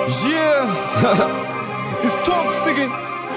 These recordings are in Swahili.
Yeah. It's toxic.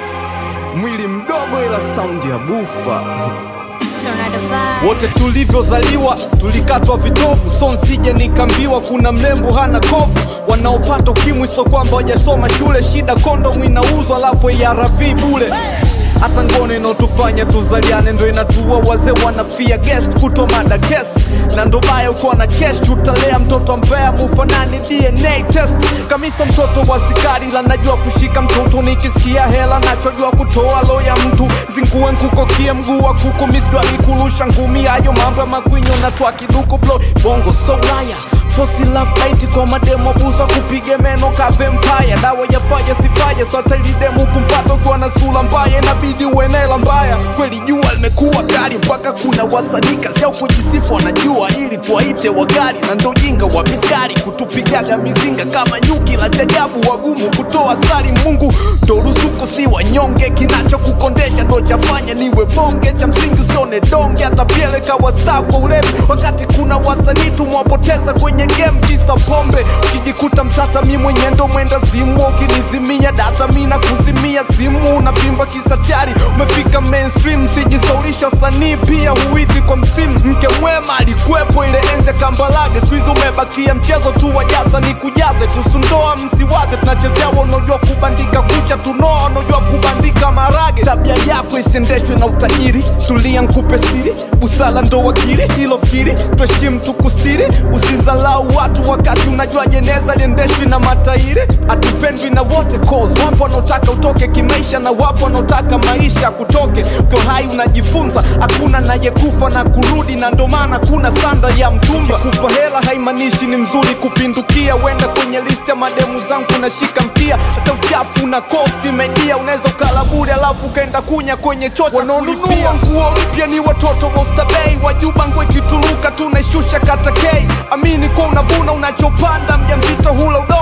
Mwili mdogo ila saundi ya bufa. Tornado vibe. Wote tulivyozaliwa tulikatwa vitovu, so nsije nikambiwa kuna mrembo hana kovu. Wanaopata ukimwi so kwamba wajasoma shule, shida kondomu inauzwa alafu ARV bule hata ngono inaotufanya tuzaliane ndo inatua wazee wanafia guest kuto mada kes na ndo baya uko na kesh utalea mtoto mbea mufanani dna test kamisa mtoto wa sikari la najua kushika mtoto nikisikia hela nachojua kutoa lo ya mtu zingue nkukokie mguu wa kuku misdwali kurusha ngumi hayo mambo ya makwinyo na twa kiduku blo bongo so laya fosi love bite kwa mademo busa kupige meno ka vampire dawa ya faya sifaya sotalidemu kumpata ukiwa na sura mbaya inabidi uenela mbaya kweli jua limekuwa kali mpaka kuna wasanii kazi yao kujisifu wanajua ili tuwaite wagari na ndo jinga wa biskari kutupigaga mizinga kama nyuki la jajabu wagumu kutoa sari mungu ndo ruzuku si wanyonge kinachokukondesha ndo chafanya niwe bonge cha msingi usione donge hata pieleka wasta kwa ulevi wakati kuna wasanii tumewapoteza kwenye game kisa pombe ukijikuta mtata mi mwenye ndo mwenda zimu ukinizimia data mi na kuzimia simu unavimba kisa chari umefika mainstream sijisaulisha usanii pia huiti kwa msimu mke mwema alikuwepo ile enze kambalage skuizi umebakia mchezo tu wajaza ni kujaze kusundoa msiwaze tunachezea wanaojua kubandika kucha tunoa wanaojua kubandika marage tabia yako isiendeshwe na utajiri tulia nkupe siri busala ndo wakili hilo fikiri tuheshimu tukustiri usizalau watu wakati unajua jeneza liendeshwi na matairi hatupendwi na wote cause wapo wanaotaka utoke kimaisha na wapo wanaotaka maisha kutoke ukiwa hai unajifunza hakuna nayekufa na kurudi na ndo maana kuna sanda ya mtumba kupa hela haimaanishi ni mzuri kupindukia wenda kwenye list ya mademu zangu unashika mkia hata uchafu na kosti media unaweza ukala bure alafu ukaenda kunya kwenye chocha wanaonunua nguo mpya ni watoto wa ustabei wajuba ngwe kituluka tunaishusha kata k amini kwa unavuna unachopanda mjamzito hula udongo